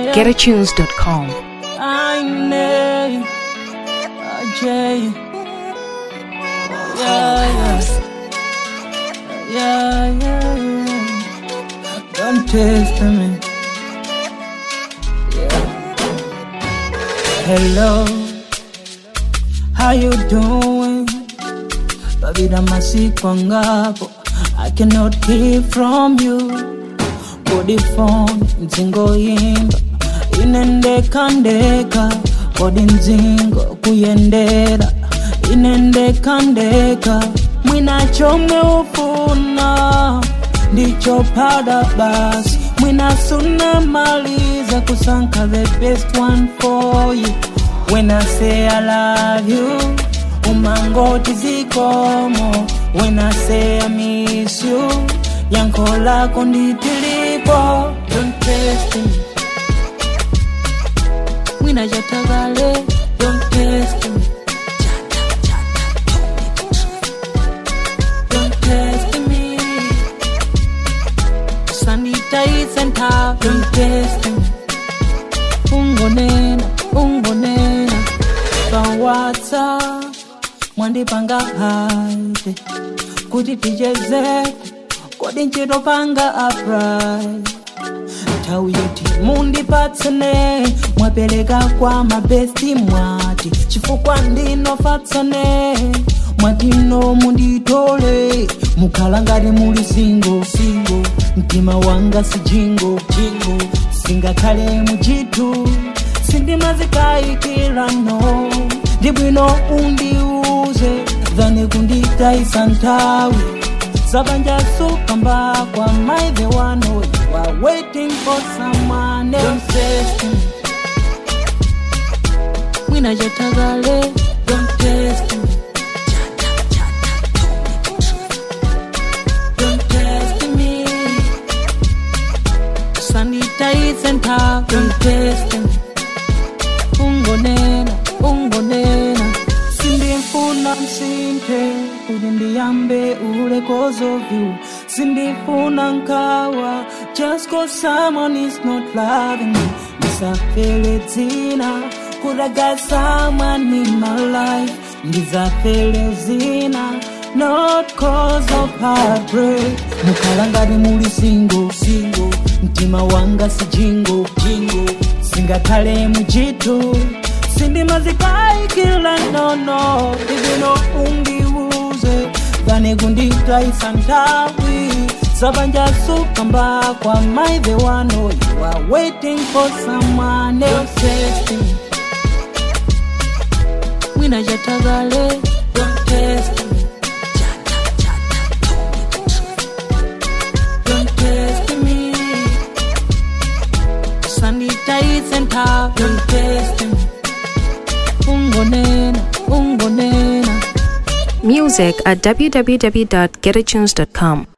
GetAtunes.com. I know, Jay. Yeah, yeah, yeah, yeah, yeah. Don't test me. Yeah. Hello, how you doing? Babida masiku ngapo I cannot hear from you Body phone mzingo imba inendeka ndeka kodi mzingo kuyendera inendeka ndeka mwina chomwe ufuna ndicho pada basi mwina suna maliza kusanka the best one for you when I say I love you umangoti zikomo when I say I miss you yanko lako nditilipo don't test me mwina jatagale don't test me don't test me sanitize and talk don't test me ungonena ungonena pawatsa mwandipanga haide kuti tichezeko kodi ntchito panga aprai nthawi yoti mundipatsane mwapereka kwa mabesti mwati chifukwa ndinofatsane mwatino munditole mukhala ngati muli singo singo mtima wanga si jingo jingo singakhale muchithu sindimazikayikira no ndibwino undiuze dhani kunditayisa nthawi Zabanja sukamba kwa my the one who you are waiting for someone else. Don't test me. Mwina jatagale, don't test me. Don't test me. Sanitize and talk, don't test me. Ungonena, ungonena. Sindifuna msinte kuti ndiyambe ule cause of you sindifuna nkawa just cause someone is not loving me ndisafele dzina kuti I got someone in my life ndizafele zina not cause of heartbreak mukhala ngati muli single single mtima wanga si jingo jingo singakhale muchithu sindimazikayikila nono ibino undiuze kane kunditayisa nthawi zabanja sukamba kwa my the one who you are waiting for someone else mwina jatagale don't test me don't test me sanitize and talk don't test me ungonena ungonena Music at www.getatunes.com.